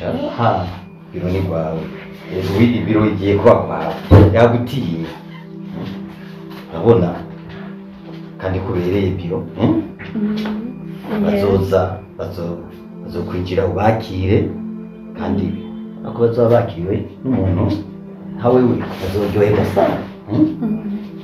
icara ha biro ni rwawe rero ibindi biro igiye kuba kwawe yagutiye urabona kandi kubereye biro hmm? bazoza bazo- bazokwinjira ubakire kandi ako bazoba bakiriwe n'umuntu nka wewe bazoryoherwa sana hmm?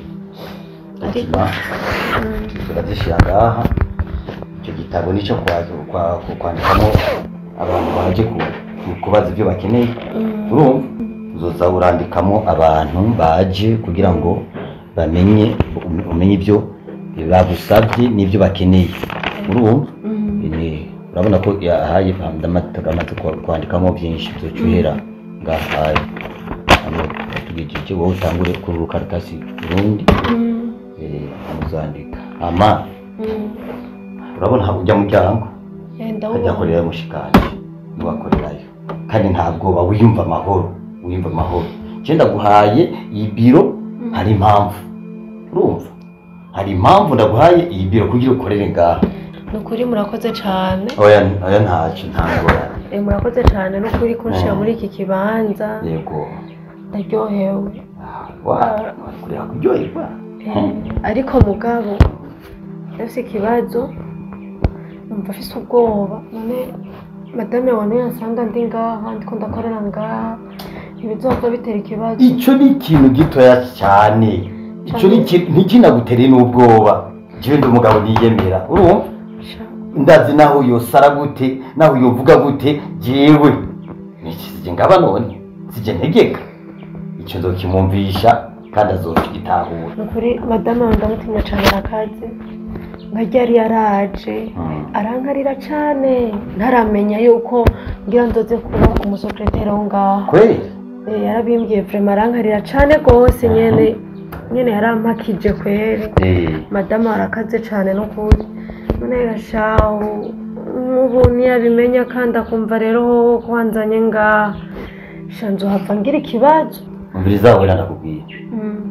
Fatima turazishyira ngaha icyo gitabo nicyo kwa- kwa- kwa- kwandikamo abantu baje ku- ku- kubaza ibyo bakeneye urumva uzoza urandikamo abantu baje kugira ngo bamenye ume- umenye ibyo bagusabye n'ibyo bakeneye urumva Ni- urabona ko yahaye ndamaze kwandikamo byinshi byocyuhera ngahaye hano tubigije wowe utangure kuri rukaratasi urundi eh, muzandika ama urabona ha- ujya mu muryango hajya akorera mushikanje niwakorerayo kandi ntabwo uba wiyumva amahoro wiyumva amahoro icyo ndaguhaye iyi biro hari impamvu urumva hari impamvu ndaguhaye iyi biro kugira ukorere ngaha ni ukuri murakoze cyane oya oya ntacyo nta ngorane Eh, murakoze cyane ni ukuri kunshyira muri iki kibanza yego ndaryohewe wa kureba kuryoherwa Eh, ariko mugabo ndafise ikibazo numva afise ubwoba none madame wawe yasanga ndi ngaha ndiko ndakorera ngaha ntibizova bitera ikibazo icyo ni ikintu gitoya cyane icyo ni ikintu ntikinagutere n'ubwoba njyewe ndi umugabo niyemera urumva Sha, ndazi naho yosara gute naho yovuga gute jewe niki sije ngaba none sije ntegeka icyo nzokimwumvisha kandi azokitahura ni ukuri madame wawe ndamutinya cyane arakaze nka ryari yaraje Mm. arankarira cyane ntaramenya yuko ngira nzoze kuba umusekreteri aho ngaho kweli Eh, yarabimbwiye vrema arankarira cyane rwose nyene nyene yarampakije kweri eh madamu arakaze cyane n'ukuri none gashahu nk'ubu ntiyabimenya kandi akumva rero hoho ko wanzanye ngaha sha nzohava ngira ikibazo umviriza wera ndakubwiye Mm.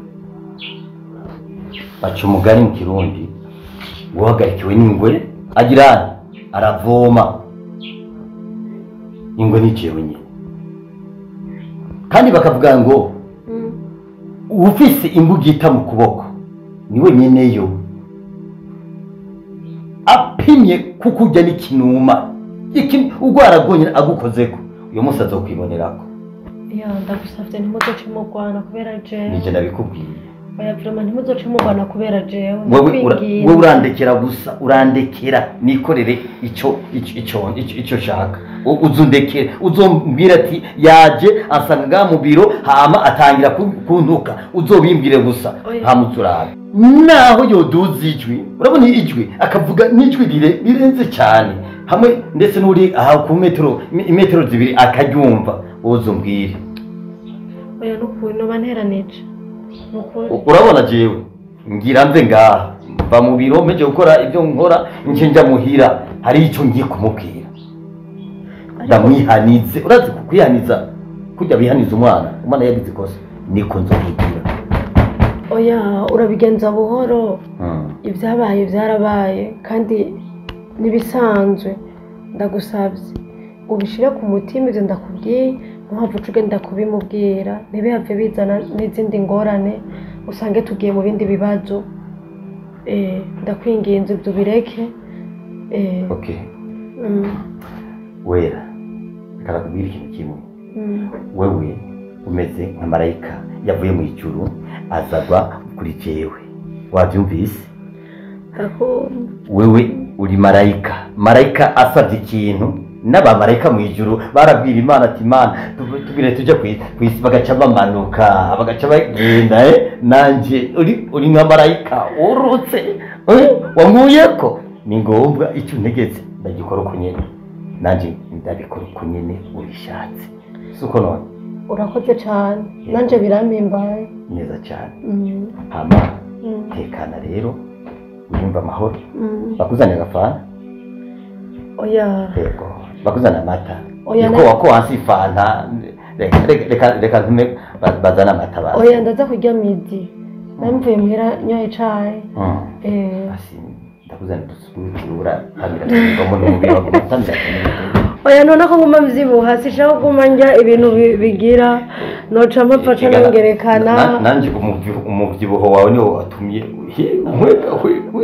baca umugani mu kirundi guhagarikiwe n'ingwe agira aravoma ingwe ni jewe nyine kandi bakavuga ngo Mm. ufise imbugita mu kuboko niwe nyeneyo apimye kukurya n'ikinuma Iki- urwara rwonyine agukozeko uyo munsi azokwibonerako ya ndagusavye ntimuzoce murwana kubera jewe nije nabikubwiye oya vrema ntimuzoce murwana kubera jewe wewe ura- ndakwinginze. wewe urandekera gusa urandekera nikorere ico ico ico ico- ico shaka U- uzundekere uzombwira ati yaje asanga ngaha mu biro hama atangira ku- kuntuka uzobimbwire gusa Oya. hama uzurabe naho yoduza ijwi urabona ijwi akavuga n'ijwi rire- rirenze cyane hamwe ndetse n'uri aha ku metero imetero zibiri akaryumva wowe uzombwire oya nukuri noba nteranije nukuri U- urabona jewe ngira mve ngaha mva mu biro mpeje gukora ibyo nkora nje njya muhira hari icyo ngiye kumubwira ndamwihanize urazi kwihaniza kujya bihaniza umwana umwana yagize ikosa niko nzomubwira oya urabigenza buhoro Hmm. ibyabaye byarabaye kandi n'ibisanzwe ndagusabye ubishire ku mutima ibyo ndakubwiye ntuhave uca ugenda kubimubwira ntibihave bizana n'izindi ngorane usange tugiye mu bindi bibazo Eh, ndakwinginze ibyo bireke Eh, okay mm, wera reka nakubwira ikintu kimwe mm. wewe umeze nka marayika yavuye mu ijuru azagwa kuri jewe wabyumvise Ndakunda. wewe uri marayika marayika asabye ikintu n'abamarayika mu ijuru barabwira imana ati imana tu- tubwire tujya ku isi- ku isi bagaca bamanuka bagaca bagenda eh? nanjye uri uri nka marayika urutse eh? wankuye ko ni ngombwa icyo untegetse ndagikora uko nyine nanjye ndabikora uko nyine ubishatse si uko none urakoze cyane nanjye birampimbaye neza cyane Mm, hama mm, tekana rero wiyumva amahoro mm. bakuzanira agafana oya yego bakuzana amata Oya, niko na- wako wansi fanta reka reka- reka reka ntume ba- bazane amata baze oya ndaza kurya midi namvuye muhira nyoye icayi Mm. Eh, basi ndakuzanira udusurura tamira tugomba n'umubiri wawe amata ndakeneye oya none ko nguma mvyibuha sishaka kuguma ndya ibintu bi- bigira noca mpapfa ca nongerekana Na- nanje umuvyibuho umuvyibuho wawe niwo watumye uhwega hwegwe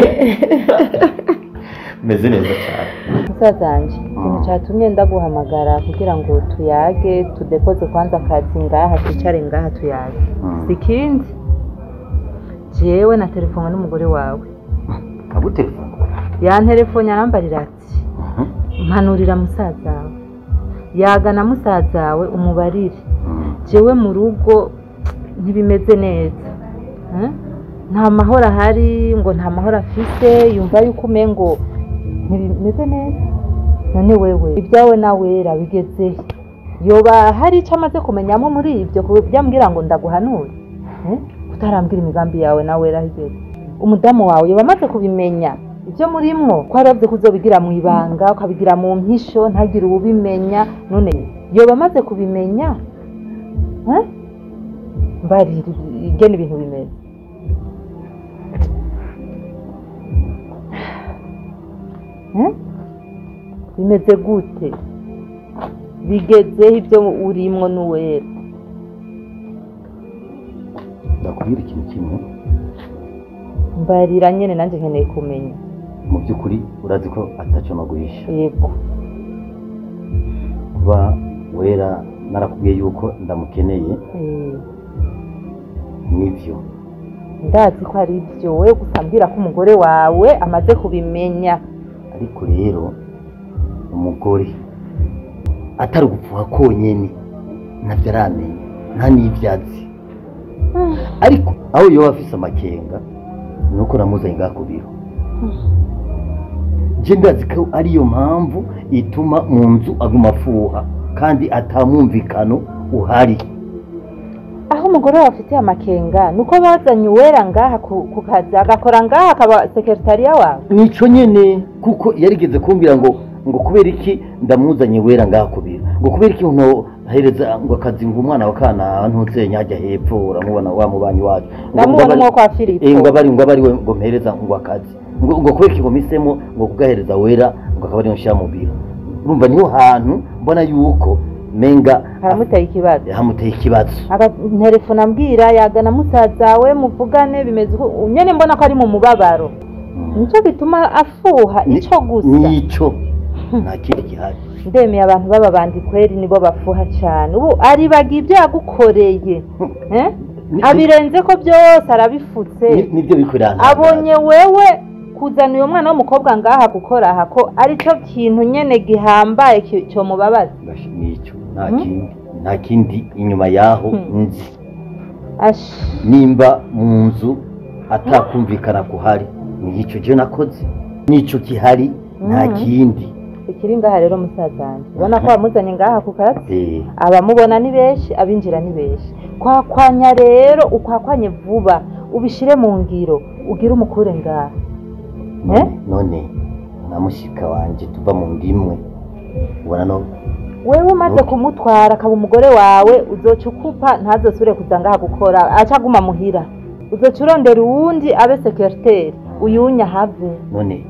meze neza cyane musaza wanjye ikintu cyatumye ndaguhamagara kugira ngo tuyage tudepoze kwanza akazi ngaha twicare ngaha tuyage Mm. si ikindi jewe na telefone n'umugore wawe kagutelefone yantelefone arambarira ati mpanurira musaza wawe yaga na musaza wawe umubarire jewe mu rugo ntibimeze neza Eh? nta mahoro ahari ngo nta mahoro afise yumva yuko umengo ntibimeze neza none wewe ibyawe na wera bigeze yoba hari icyo amaze kumenyamo muri ibyo ku buryo ambwira ngo ndaguhanure Eh? utarambwira imigambi yawe na wera igeze umudamu wawe yoba amaze kubimenya ibyo murimwo ko warabye ko uzobigira mu ibanga ukabigira mu mpisho ntagire uwubimenya none yoba amaze kubimenya Eh? mbarira igena ibintu bimeze Eh? bimeze gute bigezeho ibyo urimwo n'uwera ndakubwira ikintu kimwe mbarira nyine nanjye nkeneye kumenya mu by'ukuri urazi ko atacyo naguhisha yego kuba wera narakubwiye yuko ndamukeneye Eh, nibyo ndazi ko ari ibyo wowe gusa mbwira ko umugore wawe amaze kubimenya ariko rero umugore atari ugupfuha konyine ntabyo aramenya nta n'ibyatsi ariko aho yoba afise amakenga ni uko namuzanye ngaha ku biro je ndazi ko ariyo mpamvu ituma mu nzu aguma afuha kandi atamwumvikano uhari aho umugore wawe afitiye amakenga ni uko bazanye uwera ngaha ku ku kazi agakora ngaha akaba sekeritariya wawe nico nyene kuko yarigeze kumbwira ngo ngo kubera iki ndamuzanye wera ngaha ku biro ngo kubera iki nto hereza ngo akazi ngo umwana wa kana ntuzenya ajya hepfo uramubona wa mubanyi wacu Ngo- ngo ndamubona abari- umwo kwa filipo Eh, ngo abari ngo abari we ngo mpereza ngo akazi ngo ngo kubera iki ngo misemo ngo kugahereza wera ngo akaba ariyo nshyira mu biro urumva niho hantu mbona yuko menga haramuteye ikibazo hamuteye ikibazo telefone ambwira yagana musaza we muvugane bimeze uko nyine mbona ko ari mu mubabaro nicyo gituma afuha Ni- icyo gusa nico nta kindi gihari ndemeye abantu b'ababandi kweri nibo bafuha cyane ubu aribaga ibyo yagukoreye eh? Ni- abirenze ko byose arabifutse ni- nibyo bikurana abonye wewe kuzana uyu mwana w'umukobwa ngaha gukora aha ko aricyo kintu nyine gihambaye ki- cyomubabaza nicyo nta Hmm? kindi nta kindi inyuma yaho Hmm. nzi ashi nimba mu nzu atakumvikana kuhari ni icyo je nakoze nicyo gihari nta Hmm. kindi ikiri ngaha rero musaza wanjye ubona ko wamuzanye ngaha ku kazi Eh, abamubona ni benshi abinjira ni benshi kwakwanya rero ukwakwanye vuba ubishire mu ngiro ugire umukure ngaha Eh? none none na mushika wanje tuva mu ndimwe ubona no wewe umaze Okay. kumutwara akaba umugore wawe uzoca ukupa ntazosubire kuza ngaha gukora aca aguma muhira uzoca urondera uwundi abe sekeriteri uyunya have none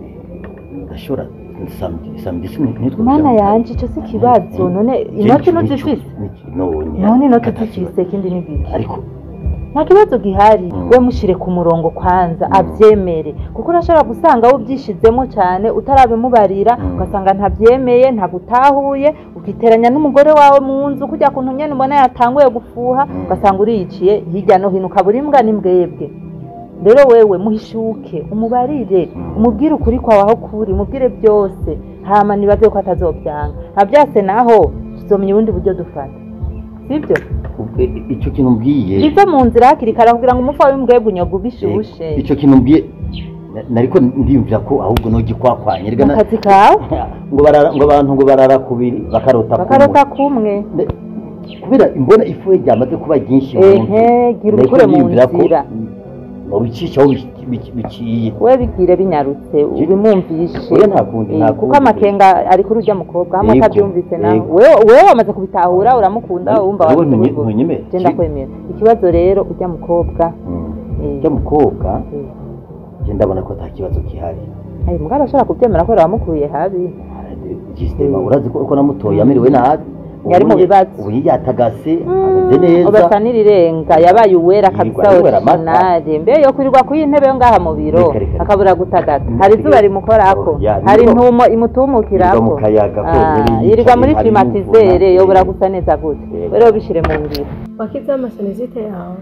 ndashobora samedi samedi sini nitwo mana yanje ico si ikibazo none inoti ntuzifise none none inoti zifise ikindi ni biki ariko nta kibazo gihari Mm. we mushyire ku murongo kwanza Mm. abyemere kuko urashobora gusanga wowe ubyishizemo cyane utarabimubarira Mm. ugasanga ntabyemeye ntagutahuye ukiteranya n'umugore wawe mu nzu kujya kuntu nyine ubona yatanguye gufuha Mm. ugasanga uriyiciye hirya no hino ukabura imbwa n'imbwebwe rero wewe muhishuke umubarire Mm. umubwire ukuri kwawe aho kuri umubwire byose hama nibaze ko atazobyanga nta byase naho tuzomenya ubundi buryo dufata sibyo ubwo icyo kintu mbwiye bive mu nzira hakiri kare kugira ngo umufa w'imbwebwe unyoga ubishushe Eh, icyo kintu mbwiye na- nariko ndiyumvira ko ahubwo nogikwakwanya erega mu na- kazi kawe ngo barara ngo abantu ngo barara kubiri bakarota bakarota kumwe. kumwe Ne- kubera imbona ifuhe ryamaze kuba ryinshi mu nzu, ehe gira nariko ubukure mu ndiyumvira ko nzira nobicishaho bici- bici- biciye we bigire binyarutse ubimwumvishe Oya, nta kundi, Eh, nta kuko kundi. amakenga ari kuri urya mukobwa hamwe Yego, atabyumvise nawe yego. wewe wewe wamaze kubitahura uramukunda wumva Wowe wabikora ntunye- ubwo. ntunyemere. Je ndakwemera ikibazo rero urya mukobwa Mm. eh, ujya mukobwa eh, je ndabona ko nta kibazo gihari ayi mugabo arashobora kubyemera ko wamukuye habi gisitema urazi ko uko namutoye amerewe nabi Yari mu Ubu nye- bibazo. ubu yatagase ameze neza ubasa n'irirenga yabaye uwera Yirirwa kabisa yinywera amata. originale mbe yo kwirirwa ku y'intebe yo ngaha mu biro Reka, reka. akabura gutagata Mm, hari reka. izuba rimukorako Ya, hari yirirwa- intumo imutumukirako yirirwa mu kayaga ko Ah, yari yicaye, yirirwa muri hari klimatizere n'imvura. yobura gusa neza gute Yego. rero bishire mu ngiro wakize amasenezite yawe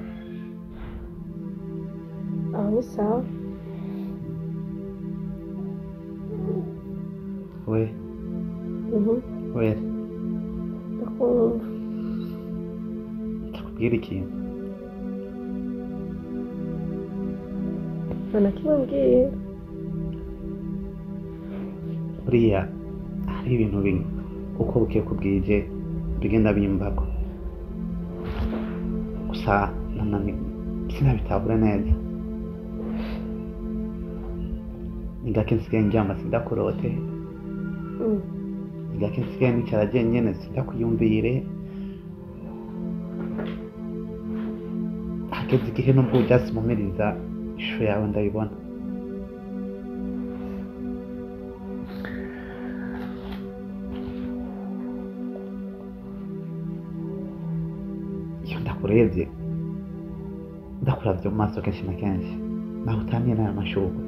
aho ni sawa we Mhm, we ndakumva ndakubwira ikintu nta na kimwe mbwiye buriya hari ibintu bi- uko bukeye ko bwije bigenda bimbako gusa nanani sinabitabura neza ni gake nsigaye ndyama sindakurote Mm, ni gake nsigaye nicara jenyene sindakwiyumvire hageze igihe nubwo ujyasimumiriza ishusho yawe ndayibona iyo ndakurebye ndakuravye mu maso kenshi na kenshi naho utaniye n'aya mashurwe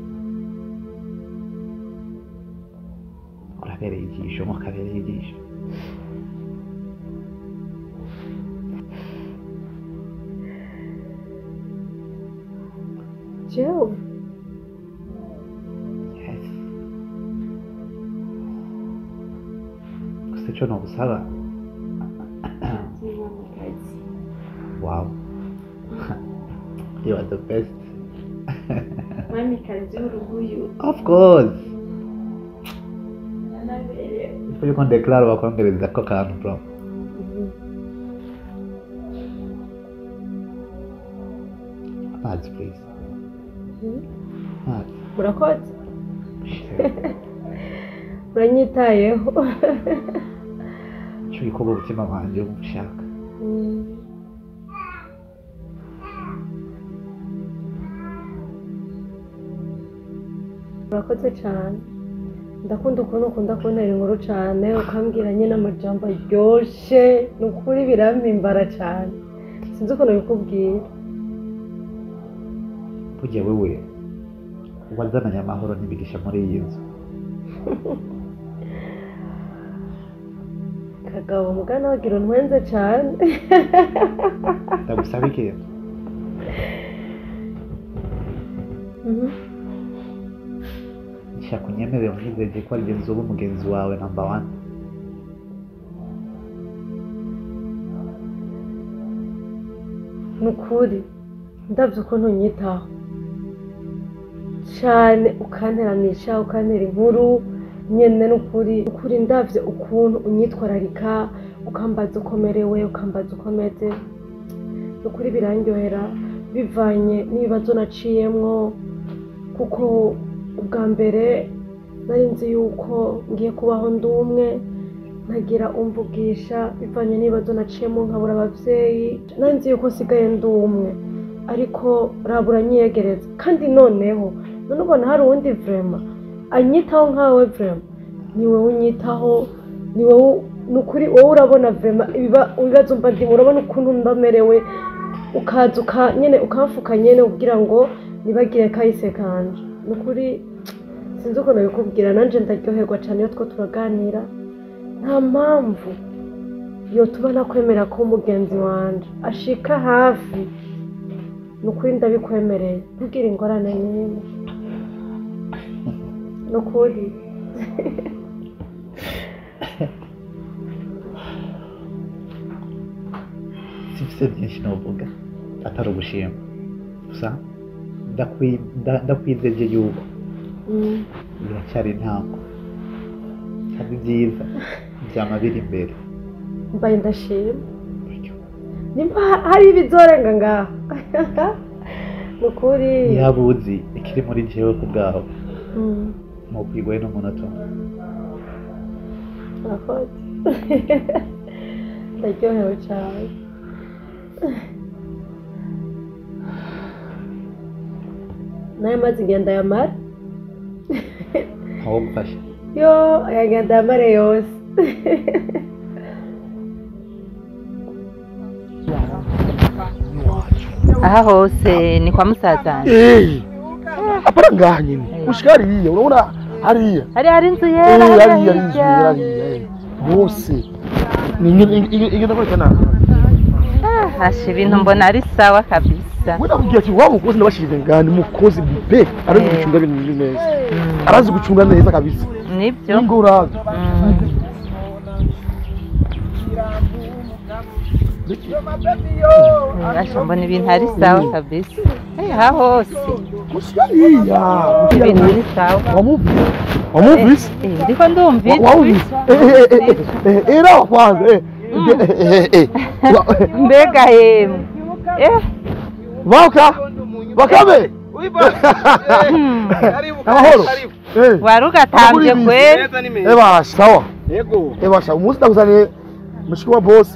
urabereye ijisho mukabereye ijisho jewe yes gusa ico nogusaba wow you are the best mwamikazi w'uruguyu of course nanabereye ifu yuko ndeklara bakongereza ko kantu bro amazi please amazi murakoze uranyitayeho icyo gikorwa umutima wanjye wumva ushaka Mm. urakoze cyane ndakunda ukuntu ukunda kuntera inkuru cyane ukambwira nyine amajambo aryoshye ni ukuri birampimbara cyane sinzi ukuntu bikubwira burya wewe wazananye amahoro n'imigisha muri iyi nzu kagabo mugana wagira untwenze cyane ndagusaba ikintu Mhm. nshaka unyemerere unyizeje ko ari genzi uba umugenzi wawe namba wani ni ukuri ndabyo ukuntu unyitaho cyane ukanteramisha ukantera inkuru nyine ni ukuri ukuri ndabyo ukuntu unyitwararika ukambaza ukomerewe ukambaza ukomeze ni ukuri birandyohera bivanye n'ibibazo naciyemwo kuko ubwa mbere nari nzi yuko ngiye kubaho ndi umwe nkagira umvugisha bivanye n'ibibazo naciyemo nkabura ababyeyi nari nzi yuko nsigaye ndi umwe ariko rabura nyiyegereza kandi noneho none ubona hari uwundi vrema anyitaho nkawe vrema ni wowe unyitaho ni wowe ni ukuri wowe urabona vrema ibiba- ibibazo mba ndimo urabona ukuntu mba merewe ukaza uka nyine ukamfuka nyine kugira ngo nibagire kahise kanje ni ukuri sinzi ukuntu bikubwira nanjye ndaryoherwa cyane iyo two turaganira nta mpamvu yotuma nakwemera ko umugenzi wanjye ashika hafi ni ukuri ndabikwemereye ntugire ingorane n'imwe ni ukuri simfise byinshi novuga atari ugushima gusa ndakwi- nda- ndakwizeje yuko Mm, biracyari intango kandi byiza byama biri imbere mbaye ndashima nimba hari ibizorenga ngaho ni ukuri yaba uzi ikiri muri jewe ku bwawe Mm, ntukwigwaye n'umunota umwe urakoze ndaryohewe cyane nayo maze ingenda yamara ntawo gufasha yo yagenda amare yose aha hose ni kwa musazana Eh. Apana ngaha nyine. Ushika hariya urabona hariya. hari hari inzu Eh, yera hariya hariya ari inzu hirya. yera hariya. eh. Bose. Ni ingenda kwerekana. Ah, hasha ibintu mbona ari sawa kabisa Wenda kugira ati wa mukozi ndabashirize ngani mukozi be arazi Eh. gucunga ibintu neza. Mm, Arazi gucunga neza kabisa. nibyo Ingora. Mm. Hasha mbona ibintu ari sawa kabisa Eh, aha hose Ushika hariya. ibintu biri sawa Wamuvise. Wamuvise. Eh, ndiko ndumva ijwi. Wamuvise. Eh eh eh eh. eh. Era kwanza. Eh. Eh eh eh. eh. mbega yemwe eh Baka. Bakame. hmm, Amahoro. Eh. wari ugatambye kweli Eh basha sawa. yego Eh basha umunsi ndakuzaniye mushiki wa boss.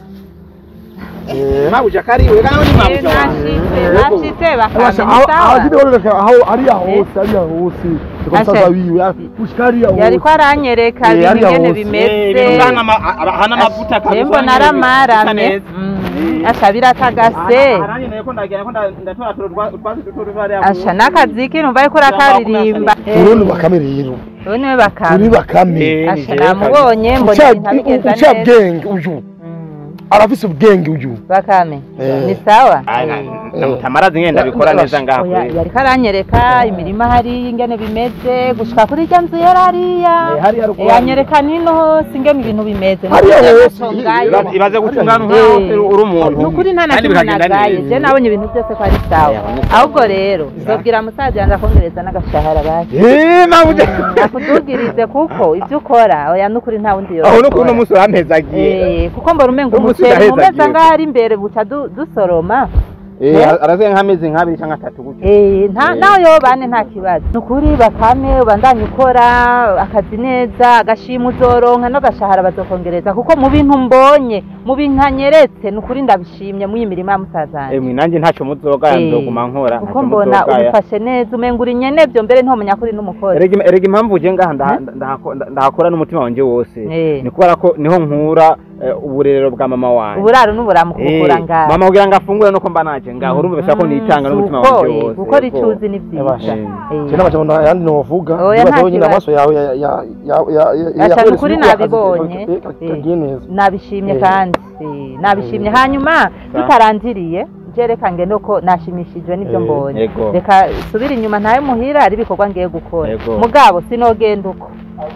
Eh. mabuja kariwe kana ni Eh, mabuja nashitse nashitse Basha bakame aho ni sawa ahagide woneka aho ari hose ari hose. Kwa Asha. msaza wiwe. Mushika ari hose. yariko aranyereka Eh, ibintu hariya ingene hose. bimeze hana amavuta kabisa Nembo naramarame Mm, asha biratagase aranye nayo ko ndagira ko ndatora utwatsi duto duto hariya asha n'akaziki numva ariko urakaririmba Urundi bakame rero. ubu niwe Uri bakame bakame. asha namubonye mbona Uca ibintu abigenza uca neza bwenge uyu. Mm, Arafise ubwenge uyu. bakame Eh. ni sawa tamarazi ngenda bikora neza ngaho Oya, yariko aranyereka imirima hariya ingene bimeze gushika kuri irya nzu yari hariya Eh, hariya ruguru. Eh, yanyereka nino hose ingene ibintu bimeze Hariya Nukuri hose. ntacongaye. Iba- ibaze gucungana nkaho Eh. uri umuntu nukuri nta na Kandi kimwe bikagenda nagaye neza. je nabonye ibintu byose ko ari sawa ahubwo rero zobwira musaza yanjye akongereza n'agashahara basi eh mabuja akudugirize kuko ibyo ukora oya nukuri nta wundi aho no yobikora. kuno musi urampezagiye Eh, kuko mbona umenga Umunsi umuceri udahezagiye. mumeze ngaho ari imbere buca du- dusoroma eh araze nk'amezi nk'abiri cyangwa atatu gutyo Eh, nta nawe yo bane nta kibazo ni ukuri bakame ubandanye ukora akazi neza agashima uzoronka no gashahara bazokongereza kuko mu bintu mbonye mu bintu anyeretse ni ukuri ndabishimye muri iyi mirima ya musazanje emwe nanjye ntacyo muzogaya Eh, nzoguma nkora kuko ntacyo mbona muzogaya. ubifashe neza umenga uri nyenevyo mbere ntomenya ko uri n'umukozi erega erega impamvu uje ngaha ndaha- ndahako- ndahakora n'umutima wanjye wose Eh. ni kubera ko niho nkura eh, uburerero bwa mama wanjye uburaro n'uburamu Eh, kubukura ngaho mama kugira ngo afungure nuko mba naje ngaho urumva bashaka ko nitanga n'umutima Suko, wanjye eh, wose gukora Yego. icuzi ni byiza Ebasha. Eh. Je n'amajambo yandi novuga. Oya, nta Nibaza nyine kibazo. amaso yawe ya ya ya ya ya. Aca yakweretse nukuri yuko akazi nabibonye ka- ka- Eh, kagiye neza. nabishimye Eh. kandi eh, nabishimye hanyuma tutarangiriye nje reka ngende uko nashimishijwe n'ibyo Eh, mbonye yego. reka subire inyuma ntawe muhira ari ibikorwa ngiye gukora Yego. mugabo sinogenda uko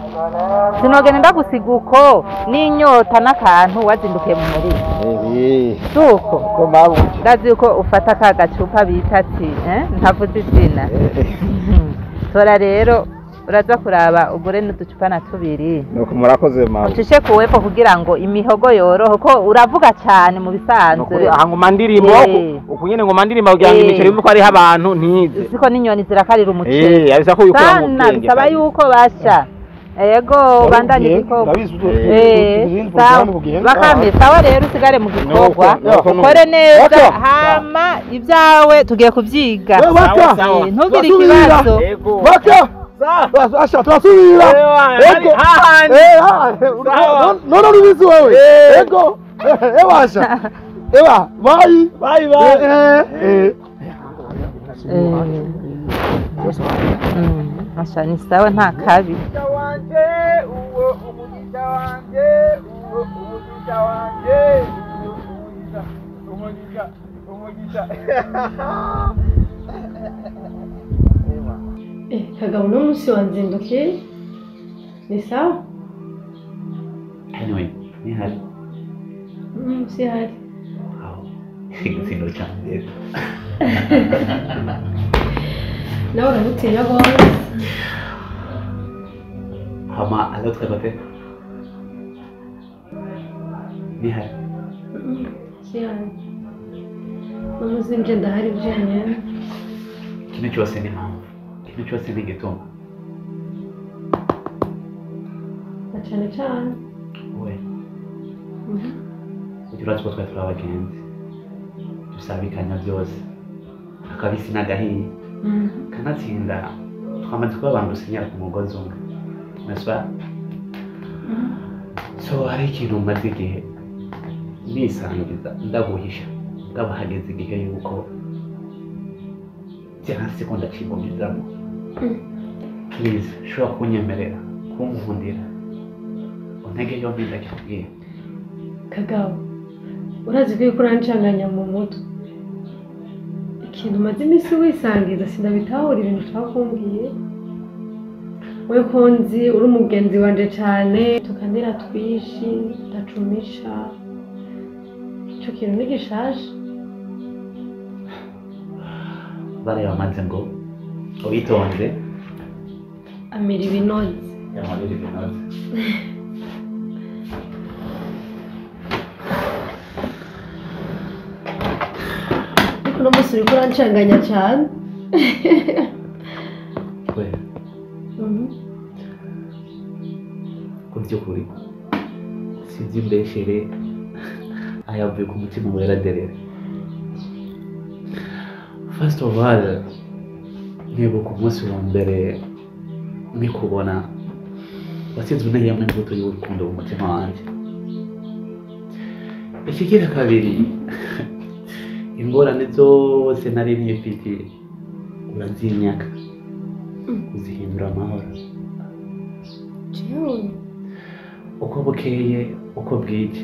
sinogenda ndagusiga uko n'inyota n'akantu wazindukiye mu murima Eh, si uko ko mabuja ndazi yuko ufata ka gacupa bita ati eh, ntavuze izina tora rero uraza kuraba ugure n'uducupa na tubiri nuko murakoze mabuja ucishe ku wepo kugira ngo imihogo yorohe ko uravuga cyane mu bisanzwe nukuri aha ngoma ndirimbo Eh. uku nyene ngoma ndirimbo kugira ngo Eh. imiceri yumve ko hariho abantu ntize siko n'inyoni zirakarira umuceri Eh, abisa ko yukura mu sana bwenge bisaba kabisa. yuko basha ego bandanye igikorwa Ndabizi utu- Eh, utu- sawa. utu- utu- bakame sawa rero usigare mu gikorwa Nuko, nuko, ukore neza Baka. hama ibyawe tugiye kubyiga Eh, baka. sawa. Eh, ntugire Turasubira. ikibazo Yego. Baka. Asha turasubira. Eh, Ego. hahandi. Eh, ha- Sawa. none ubizi wewe. Eh. Ego. Eh, Ebasha. Eba, bye. Bye, Eh, eh, eh. Mm, asha ni sawa nta kabi Eh, kagabo uno munsi wanzindukiye ni sawa anyway nihari Mm, si hari aho igitsina cyanjye nawe urabutinya rwose hama alotwe kote nihari Mm, si hari uno munsi nje ndahari jenyine ikintu cyose ni impamvu ikintu cyose ni igituma na cyane cyane we ujya urazi ko twari turi abagenzi dusabikanya byose akabisi n'agahiye kanatsinda twamaze kuba abantu dusenyera ku mugozi umwe n'est-ce pas so hari ikintu maze igihe nisangiza ndaguhisha ngaba hageze igihe yuko byanse ko ndakigumizamo please ushobora kunyemerera kunkundira untege yombi ndakikubwira kagabo urazi ko uriko urancanganya mu mutwe ikintu umaze iminsi wisangiza sinabitahura ibintu ushaka kumbwiye we ko nzi uri umugenzi wanje cane tukanira twishi ndacumisha ico kintu ntigishaje bareba maze ngo witonze amira ibinoze yamarira ibinoze ariko uno munsi uriko urancanganya cane we Mhm. ku by'ukuri sinzi imbeshere ayavuye ku mutima wera derere first of all nibuka umunsi wa mbere mbikubona watsinzwe unayemo imbuto y'urukundo mu mutima wanjye ikigira kabiri ingorane zose nari nifitiye urazinyaka uzihindura amahoro jewe uko bukeye uko bwije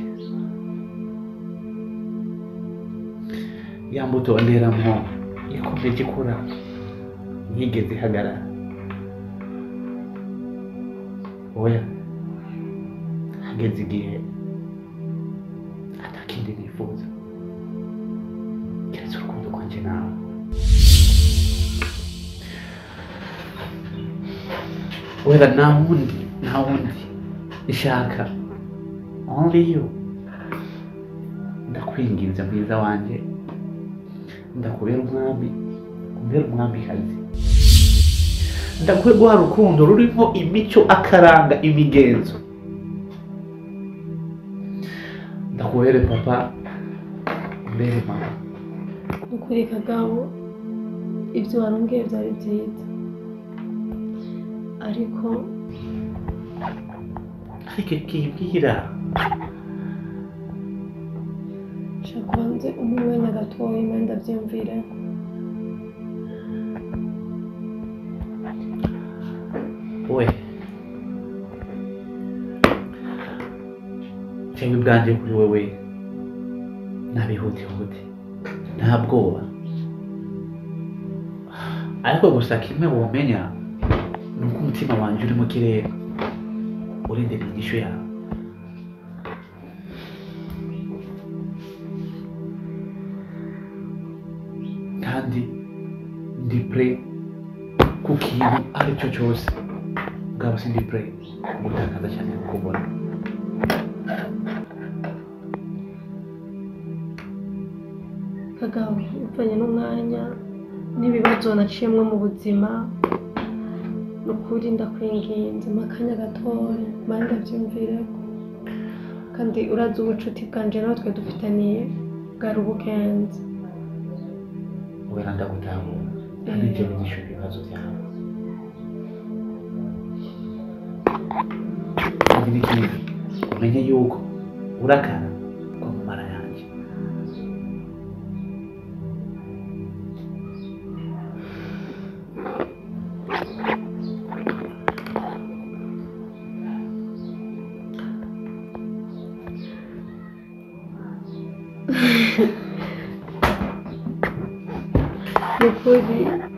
ya mbuto nteramo yakomeje ikura ntiyigeze ihagarara oya hageze igihe atakindi nifuza keretse urukundo rwanjye nawe wera nta wundi nta wundi ishaka only you ndakwinginze mwiza wanjye ndakubera umwami umbera umwamikazi ndakwiye guha rukundo rurimo imico akaranga imigenzo ndakubere papa umbere mama ukuri kagabo ibyo warongeye byari byiza ariko ariko kibwira nshaka ubanze umwanya gatoya imwe ndabyiyumvireho we jewe ubwanjye kuri wewe nabihutihuti nta bwoba ariko gusa kimwe womenya ni uko umutima wanjye uri mu kirere urindira inyishu yawe kandi ndi pre ku kintu ari cyo cyose bwaba sindi pre gutakaza cyane kukubona kagabo upfanye n'umwanya n'ibibazo naciyemwo mu buzima ni ukuri ndakwinginze mpa akanya gatoya mani ndabyumvireho kandi urazi ubucuti bwanje nawe twe dufitaniye bwari ubugenzi wera ndagutahura kandi njye menyesha ibibazo byawe kandi n'ikindi umenye yuko urakara ko mu mara yanjye ni ukuri